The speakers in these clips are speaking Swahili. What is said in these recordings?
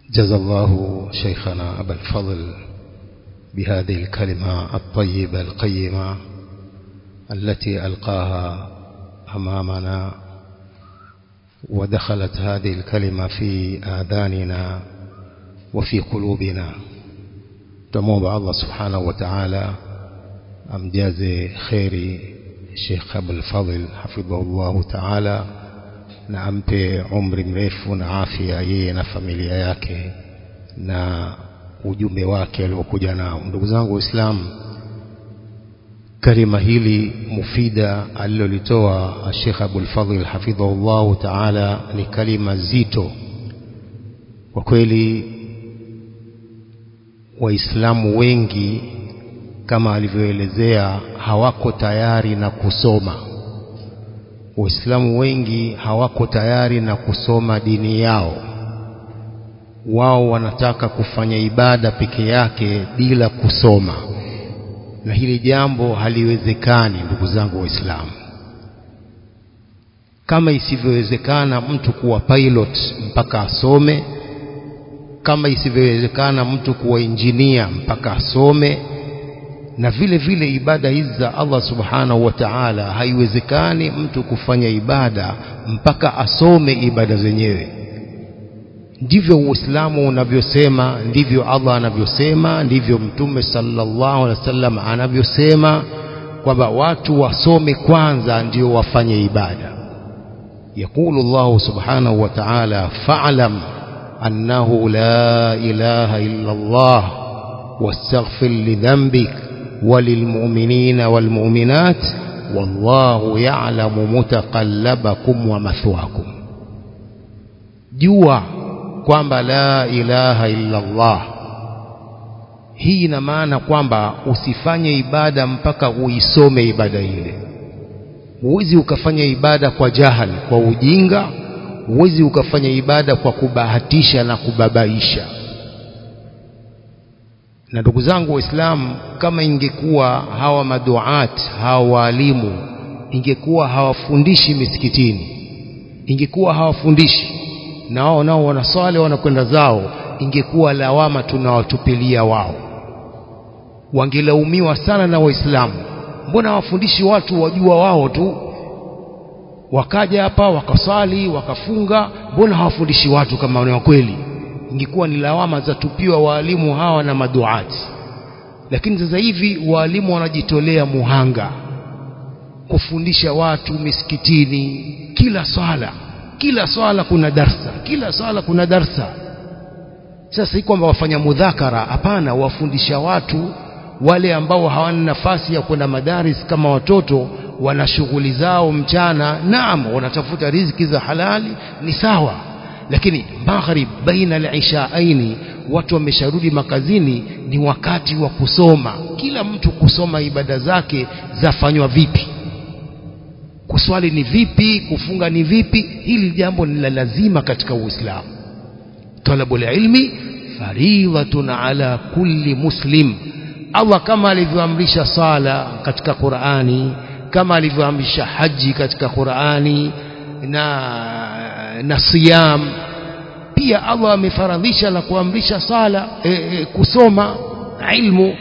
جزا الله شيخنا أبا الفضل بهذه الكلمة الطيبة القيمة التي ألقاها أمامنا ودخلت هذه الكلمة في آذاننا وفي قلوبنا تموم الله سبحانه وتعالى أمجاز خيري الشيخ أبو الفضل حفظه الله تعالى na ampe umri mrefu na afya yeye na familia yake na ujumbe wake aliokuja nao ndugu zangu waislamu kalima hili mufida alilolitoa Sheikh Abul Fadhil hafidhahullahu ta'ala ni kalima zito kwa kweli waislamu wengi kama alivyoelezea hawako tayari na kusoma waislamu wengi hawako tayari na kusoma dini yao wao wanataka kufanya ibada peke yake bila kusoma na hili jambo haliwezekani ndugu zangu waislamu kama isivyowezekana mtu kuwa pilot mpaka asome kama isivyowezekana mtu kuwa injinia mpaka asome na vile vile ibada hizi za Allah subhanahu wa ta'ala haiwezekani mtu kufanya ibada mpaka asome ibada zenyewe ndivyo uislamu unavyosema ndivyo Allah anavyosema ndivyo mtume sallallahu alaihi wasallam anavyosema kwamba watu wasome kwanza ndio wafanye ibada yakulu Allah subhanahu wa ta'ala fa'lam annahu la ilaha illa Allah wastaghfir lidhanbik وللمؤمنين والمؤمنات والله يعلم متقلبكم ومثواكم jua kwamba la ilaha illa Allah hii ina maana kwamba usifanye ibada mpaka uisome ibada ile huwezi ukafanya ibada kwa jahali kwa ujinga huwezi ukafanya ibada kwa kubahatisha na kubabaisha na ndugu zangu waislamu kama ingekuwa hawa maduat hawa walimu ingekuwa hawafundishi misikitini ingekuwa hawafundishi na wao nao wanaswali wanakwenda zao ingekuwa lawama tunawatupilia wao wangelaumiwa sana na waislamu mbona hawafundishi watu wajua wao tu wakaja hapa wakaswali wakafunga mbona hawafundishi watu kama ni kweli ingekuwa ni lawama za tupiwa waalimu hawa na maduati lakini sasa hivi waalimu wanajitolea muhanga kufundisha watu misikitini kila swala kila swala kuna darsa kila swala kuna darsa sasa si kwamba wafanya mudhakara hapana wafundisha watu wale ambao hawana nafasi ya kwenda madaris kama watoto wana shughuli zao mchana naam wanatafuta riziki za halali ni sawa lakini maghrib baina al-ishaaini watu wamesharudi makazini ni wakati wa kusoma kila mtu kusoma ibada zake zafanywa vipi kuswali ni vipi kufunga ni vipi hili jambo ni la lazima katika uislamu talabul ilmi faridhatun ala kulli muslim Allah kama alivyoamrisha sala katika Qur'ani kama alivyoamrisha haji katika Qur'ani na na siyam pia Allah amefaradhisha na kuamrisha sala e, e, kusoma ilmu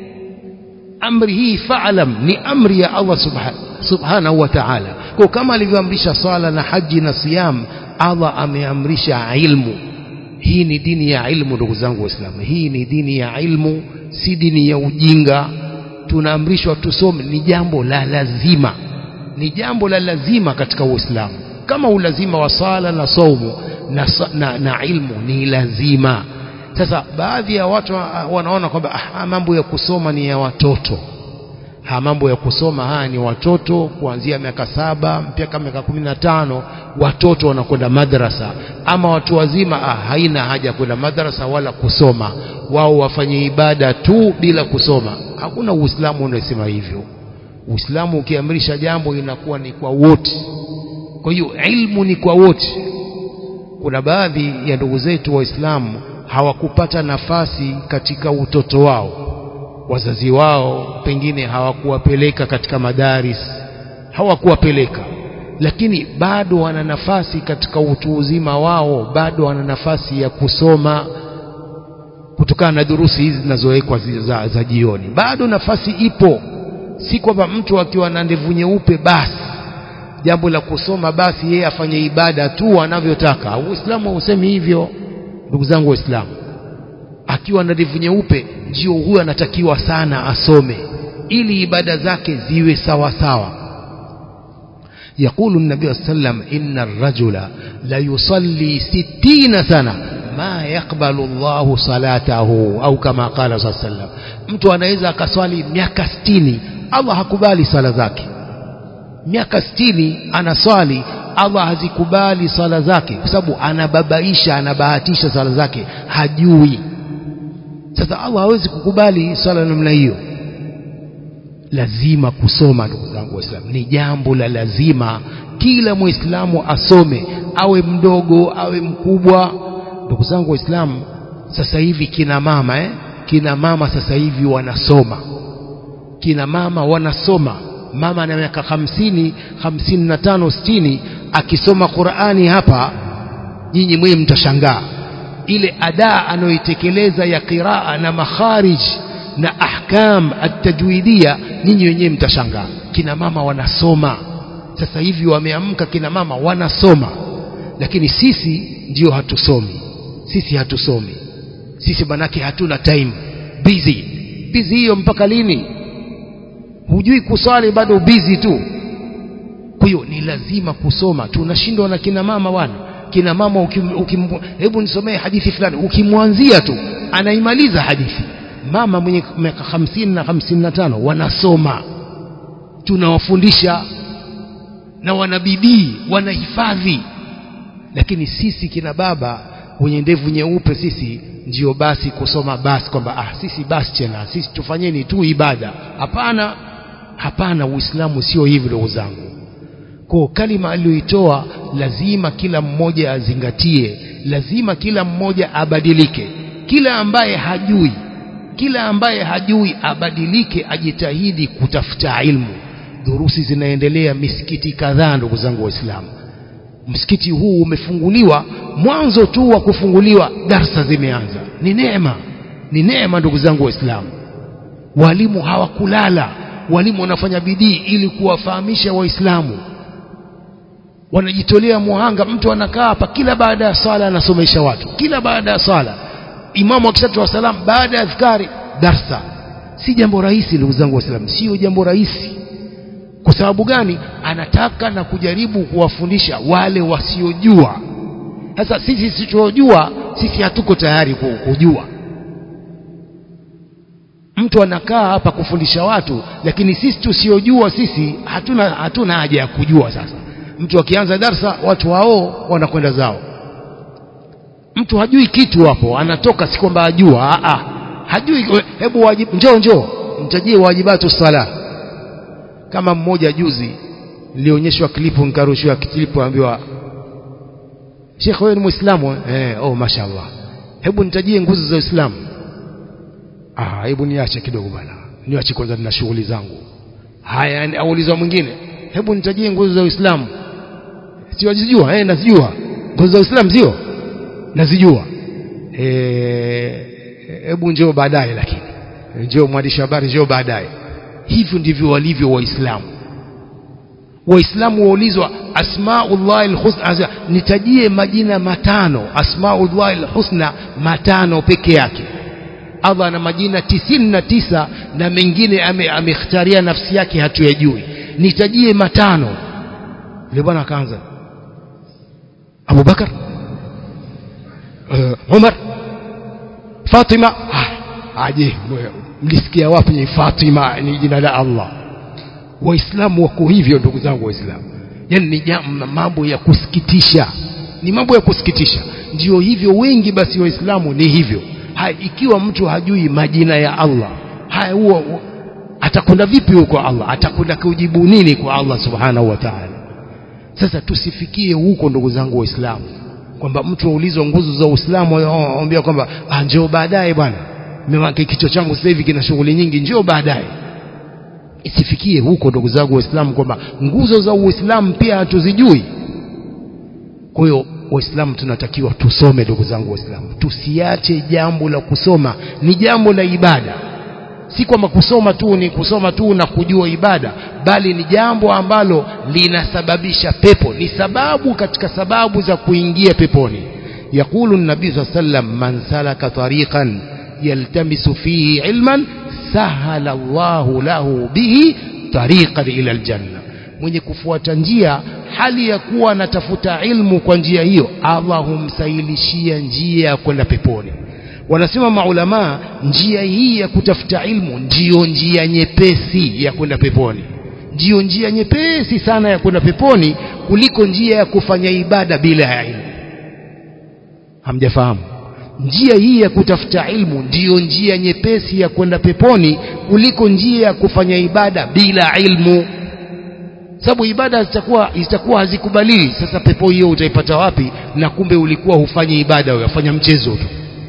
amri hii fa'lam ni amri ya Allah subhanahu subhanahu wa ta'ala kwa kama alivyoamrisha sala na haji na siyam Allah ameamrisha ilmu hii ni dini ya ilmu ndugu zangu waislamu hii ni dini ya ilmu si dini ya ujinga tunaamrishwa tusome ni jambo la lazima ni jambo la lazima katika uislamu kama ulazima wa sala na saumu na, na, na ilmu ni lazima sasa baadhi ya watu wanaona kwamba ah, mambo ya kusoma ni ya watoto ha mambo ya kusoma haya ni watoto kuanzia miaka saba mpaka miaka kumi na tano watoto wanakwenda madrasa ama watu wazima ah, haina haja kwenda madrasa wala kusoma wao wafanye ibada tu bila kusoma hakuna uislamu unasema hivyo uislamu ukiamrisha jambo inakuwa ni kwa wote kwa hiyo ilmu ni kwa wote kuna baadhi ya ndugu zetu waislamu hawakupata nafasi katika utoto wao wazazi wao pengine hawakuwapeleka katika madaris hawakuwapeleka lakini bado wana nafasi katika utu uzima wao bado wana nafasi ya kusoma kutokana na durusi hizi zinazowekwa za, za jioni bado nafasi ipo si kwamba mtu akiwa na ndevu nyeupe basi jambo la kusoma basi yeye afanye ibada tu anavyotaka uislamu hausemi hivyo ndugu zangu waislamu akiwa na ndevu nyeupe ndio huyo anatakiwa sana asome ili ibada zake ziwe sawa sawa يقول النبي صلى الله عليه وسلم إن الرجل ليصلي ستين سنة ما يقبل الله صلاته أو كما قال صلى الله عليه وسلم mtu anaweza akaswali miaka sitini Allah hakubali sala zake miaka sitini anaswali Allah hazikubali sala zake kwa sababu anababaisha anabahatisha sala zake hajui sasa Allah hawezi kukubali swala namna hiyo lazima kusoma ndugu zangu waislamu ni jambo la lazima kila muislamu asome awe mdogo awe mkubwa ndugu zangu waislamu sasa hivi kina mama eh? kina mama sasa hivi wanasoma kina mama wanasoma mama ana miaka hamsini hamsini na tano sitini akisoma Qur'ani hapa nyinyi mwe mtashangaa ile adaa anayoitekeleza ya qiraa na makharij na ahkam at-tajwidia nyinyi wenyewe mtashangaa kina mama wanasoma sasa hivi wameamka kina mama wanasoma lakini sisi ndio hatusomi sisi hatusomi sisi manake hatuna time busy busy hiyo mpaka lini hujui kuswali bado busy tu kwa hiyo ni lazima kusoma tunashindwa na kina mama bwana kina mama ukim, ukim, hebu nisomee hadithi fulani ukimwanzia tu anaimaliza hadithi mama mwenye miaka hamsini na hamsini na tano wanasoma tunawafundisha na wanabidii wanahifadhi lakini sisi kina baba wenye ndevu nyeupe sisi ndio basi kusoma basi kwamba ah sisi basi tena sisi tufanyeni tu ibada hapana hapana uislamu sio hivyo ndugu zangu kwa kalima aliyoitoa lazima kila mmoja azingatie lazima kila mmoja abadilike kila ambaye hajui kila ambaye hajui abadilike ajitahidi kutafuta ilmu durusi zinaendelea misikiti kadhaa ndugu zangu waislamu msikiti huu umefunguliwa mwanzo tu wa kufunguliwa darsa zimeanza ni neema ni neema ndugu zangu waislamu walimu hawakulala walimu wanafanya bidii ili kuwafahamisha waislamu wanajitolea muhanga mtu anakaa hapa kila baada ya sala anasomesha watu kila baada ya sala imamu akishatoa salam baada ya adhkari darsa si jambo rahisi ndugu zangu waislamu sio jambo rahisi kwa sababu gani anataka na kujaribu kuwafundisha wale wasiojua sasa sisi tusiojua sisi hatuko tayari kujua mtu anakaa hapa kufundisha watu lakini sisi tusiojua sisi hatuna hatuna haja ya kujua sasa mtu akianza darsa watu wao wanakwenda zao mtu hajui kitu hapo anatoka si kwamba ajua a hajui hebu wajib njoo njoo mtajie wajibatu sala kama mmoja juzi nilionyeshwa klipu nikarushiwa klipu ambiwa Sheikh wewe ni Muislamu eh oh mashallah hebu nitajie nguzo za Uislamu ah hebu niache kidogo bwana niache kwanza nina shughuli zangu haya aulizwa mwingine hebu nitajie nguzo za Uislamu siwajijua eh nazijua nguzo za Uislamu sio nazijua eh hebu njoo baadaye lakini njoo mwandishi habari njoo baadaye hivyo ndivyo walivyo waislamu waislamu waulizwa asmaullah alhusna nitajie majina matano asmaullah alhusna matano peke yake Allah ana majina tisini na tisa na mengine amekhtaria ame nafsi yake hatuyajui nitajie matano yule bwana akaanza Abu Bakar uh, Umar Fatima ah, aje mlisikia wapi Fatima ni jina la Allah waislamu wako hivyo ndugu zangu waislamu yani ni mambo ya kusikitisha ni mambo ya kusikitisha ndio hivyo wengi basi waislamu ni hivyo ha, ikiwa mtu hajui majina ya Allah haya huo atakwenda vipi huko Allah atakwenda kujibu nini kwa Allah subhanahu wa ta'ala sasa tusifikie huko ndugu zangu waislamu kwamba mtu aulizwa nguzo za Uislamu aambia kwamba ah njoo baadaye bwana mimi kichwa changu sasa hivi kina shughuli nyingi njoo baadaye isifikie huko ndugu zangu waislamu kwamba nguzo za uislamu pia hatuzijui kwa hiyo waislamu tunatakiwa tusome ndugu zangu waislamu tusiache jambo la kusoma ni jambo la ibada si kwamba kusoma tu ni kusoma tu na kujua ibada bali ni jambo ambalo linasababisha pepo ni sababu katika sababu za kuingia peponi يقول النبي صلى الله عليه وسلم من سلك طريقا يلتمس فيه علما سهل الله له به طريقا إلى الجنة mwenye kufuata njia hali ya kuwa anatafuta ilmu kwa njia hiyo Allah humsahilishia njia ya kwenda peponi wanasema maulamaa njia hii ya kutafuta ilmu ndiyo njia nyepesi ya kwenda peponi ndiyo njia nyepesi sana ya kwenda peponi kuliko njia ya kufanya ibada bila ya ilmu hamjafahamu njia hii ya kutafuta ilmu ndiyo njia nyepesi ya kwenda peponi kuliko njia ya kufanya ibada bila ilmu sababu ibada zitakuwa zitakuwa hazikubaliwi sasa pepo hiyo utaipata wapi na kumbe ulikuwa hufanyi ibada unafanya mchezo tu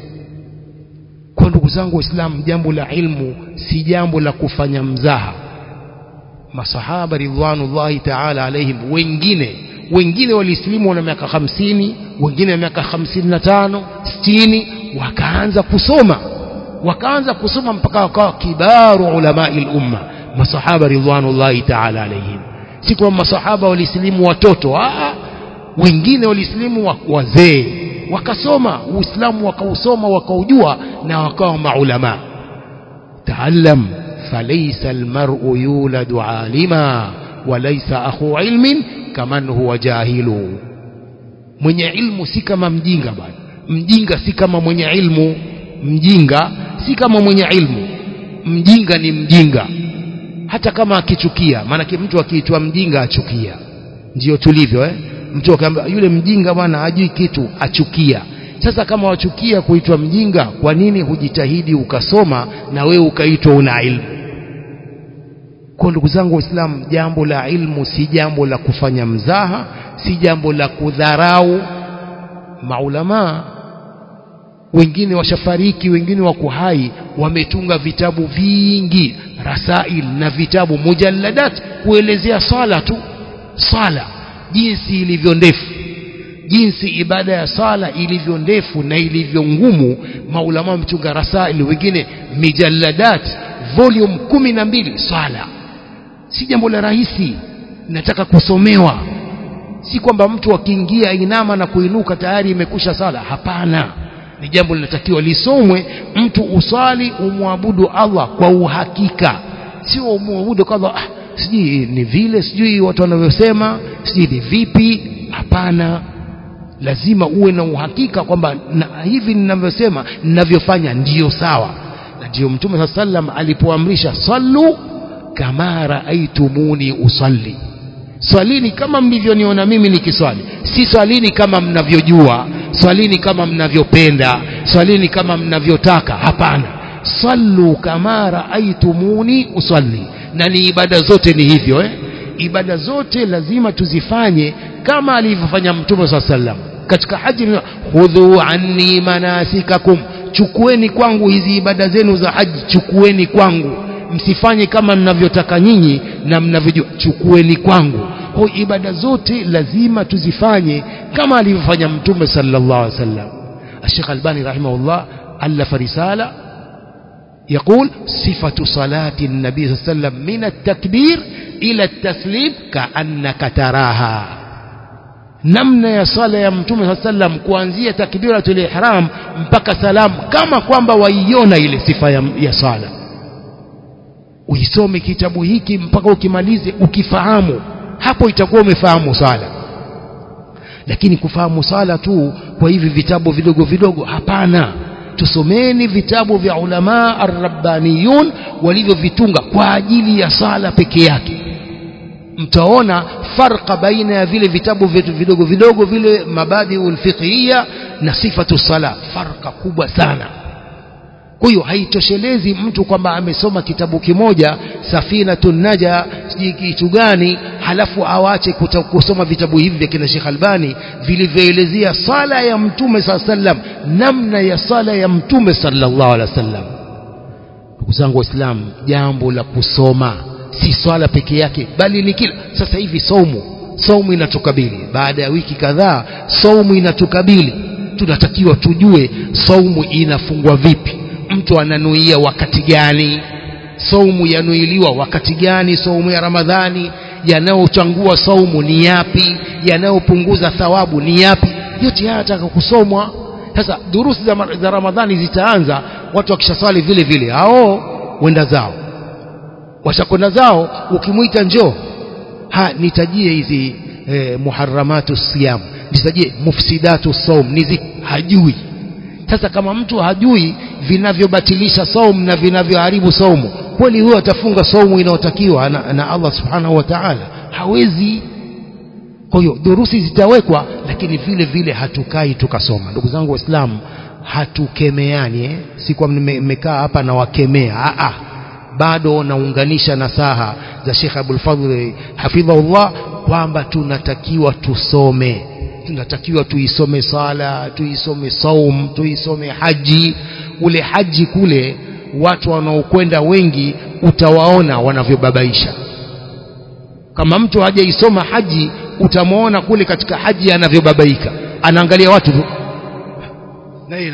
kwa ndugu zangu waislamu jambo la ilmu si jambo la kufanya mzaha masahaba ridwanullahi taala alaihim wengine wengine walisilimu wana miaka hamsini wengine wa miaka hamsini na tano sitini wakaanza kusoma wakaanza kusoma mpaka wakawa kibaru ulamai lumma masahaba ridwanullahi taala alaihim si kwamba masahaba walisilimu watoto Aa, wengine walisilimu wazee wakasoma uislamu wakausoma wakaujua na wakawa maulama taallam falaysa almar'u yuladu alima walaysa akhu ilmin kaman huwa jahilu mwenye ilmu si kama mjinga bwana mjinga si kama mwenye ilmu mjinga si kama mwenye ilmu mjinga ni mjinga hata kama akichukia maanake mtu akiitwa mjinga achukia ndio tulivyo eh? mtu akaambia yule mjinga bwana hajui kitu achukia sasa kama wachukia kuitwa mjinga kwa nini hujitahidi ukasoma na wewe ukaitwa una ilmu kwa ndugu zangu waislamu jambo la ilmu si jambo la kufanya mzaha si jambo la kudharau maulamaa wengine washafariki wengine wako hai wametunga vitabu vingi rasail na vitabu mujalladat kuelezea swala tu swala jinsi ilivyo ndefu jinsi ibada ya sala ilivyo ndefu na ilivyo ngumu maulama wametunga rasail wengine mijalladat volume kumi na mbili swala si jambo la rahisi nataka kusomewa si kwamba mtu akiingia inama na kuinuka tayari imekusha sala hapana ni jambo linatakiwa lisomwe mtu usali umwabudu Allah kwa uhakika sio umwabudu kwa Allah ah, sijui ni vile sijui watu wanavyosema sijui ni vipi hapana lazima uwe na uhakika kwamba na hivi ninavyosema ninavyofanya ndiyo sawa na ndiyo mtume saa sallam alipoamrisha sallu kama raaitumuni usalli swalini kama mlivyoniona mimi nikiswali si swalini kama mnavyojua swalini kama mnavyopenda swalini kama mnavyotaka hapana sallu kama raaitumuni usalli na ni ibada zote ni hivyo eh? ibada zote lazima tuzifanye kama alivyofanya mtume saa sallam katika haji khudhu anni manasikakum chukueni kwangu hizi ibada zenu za haji chukueni kwangu msifanye kama mnavyotaka nyinyi na mnavyojua chukueni kwangu kwa ibada zote lazima tuzifanye kama alivyofanya mtume sallallahu alaihi wasallam الشيخ الباني رحمه الله ألف رسالة يقول صفة صلاة النبي صلى الله عليه وسلم من التكبير إلى التسليم كأنك تراها namna ya sala ya mtume saa sallam kuanzia takbiratul ihram mpaka salam kama kwamba waiona ile sifa ya, ya sala uisome kitabu hiki mpaka ukimalize ukifahamu hapo itakuwa umefahamu sala lakini kufahamu sala tu kwa hivi vitabu vidogo vidogo hapana tusomeni vitabu vya ulama arrabbaniyun walivyovitunga kwa ajili ya sala peke yake mtaona farqa baina ya vile vitabu vyetu vidogo vidogo vile mabadiul fiqhiyya na sifatu sala farqa kubwa sana kwa hiyo haitoshelezi mtu kwamba amesoma kitabu kimoja safinatun naja sijui kitu gani halafu awache kusoma vitabu hivi vya kina Sheikh Albani vilivyoelezea sala ya mtume saa sallam namna ya sala ya mtume sallallahu alaihi wasallam ndugu zangu waislamu jambo la kusoma si swala peke yake bali ni kila sasa hivi somo saumu inatukabili baada ya wiki kadhaa saumu inatukabili tunatakiwa tujue saumu inafungwa vipi mtu ananuia wakati gani saumu yanuiliwa wakati gani saumu ya ramadhani yanayochangua saumu ni yapi yanayopunguza thawabu ni yapi yote haya yataka kusomwa sasa durusi za, za ramadhani zitaanza watu wakishaswali vile vile hao wenda zao washakwenda zao ukimwita njoo ha nitajie hizi eh, muharramatu siyam nitajie mufsidatu saum nizi hajui sasa kama mtu hajui vinavyobatilisha saum na vinavyoharibu saumu kweli huyo atafunga saumu inayotakiwa na, na Allah subhanahu wa ta'ala hawezi kwa hiyo durusi zitawekwa lakini vile vile hatukai tukasoma ndugu zangu waislamu hatukemeani eh? si kwa mmekaa hapa na wakemea ah, ah. bado naunganisha nasaha za Sheikh Abdul Fadhl hafidhahullah kwamba tunatakiwa tusome tunatakiwa tuisome sala tuisome saum tuisome haji ule haji kule watu wanaokwenda wengi utawaona wanavyobabaisha kama mtu hajaisoma haji utamwona kule katika haji anavyobabaika anaangalia watu tu naye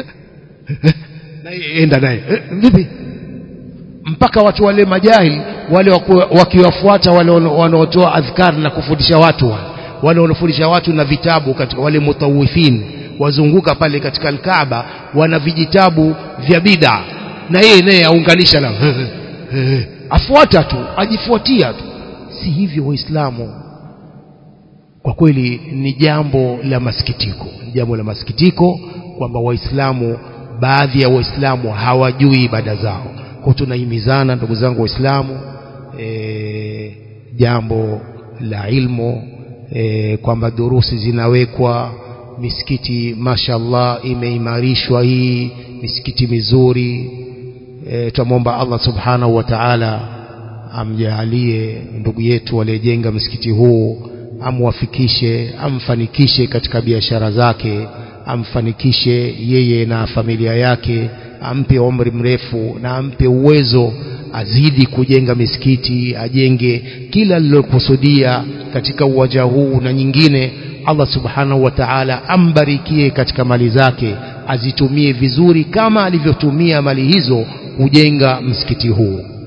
naye enda naye vipi mpaka watu wale majahili wale wakiwafuata wale wanaotoa adhkar na kufundisha watu wale wale wanaofundisha watu na vitabu katika wale mutawifin wazunguka pale katika alkaaba wana vijitabu vya bid'a na yeye naye aunganisha na afuata tu ajifuatia tu si hivyo waislamu kwa kweli ni jambo la masikitiko ni jambo la masikitiko kwamba waislamu baadhi ya waislamu hawajui ibada zao kwa tunahimizana ndugu zangu waislamu e, jambo la ilmu e, kwamba durusi zinawekwa misikiti mashallah imeimarishwa hii misikiti mizuri e, tunamwomba Allah subhanahu wa ta'ala amjalie ndugu yetu aliyejenga msikiti huu amwafikishe amfanikishe katika biashara zake amfanikishe yeye na familia yake ampe umri mrefu na ampe uwezo azidi kujenga misikiti ajenge kila lilokusudia katika uwanja huu na nyingine Allah subhanahu wa ta'ala ambarikie katika mali zake azitumie vizuri kama alivyotumia mali hizo kujenga msikiti huu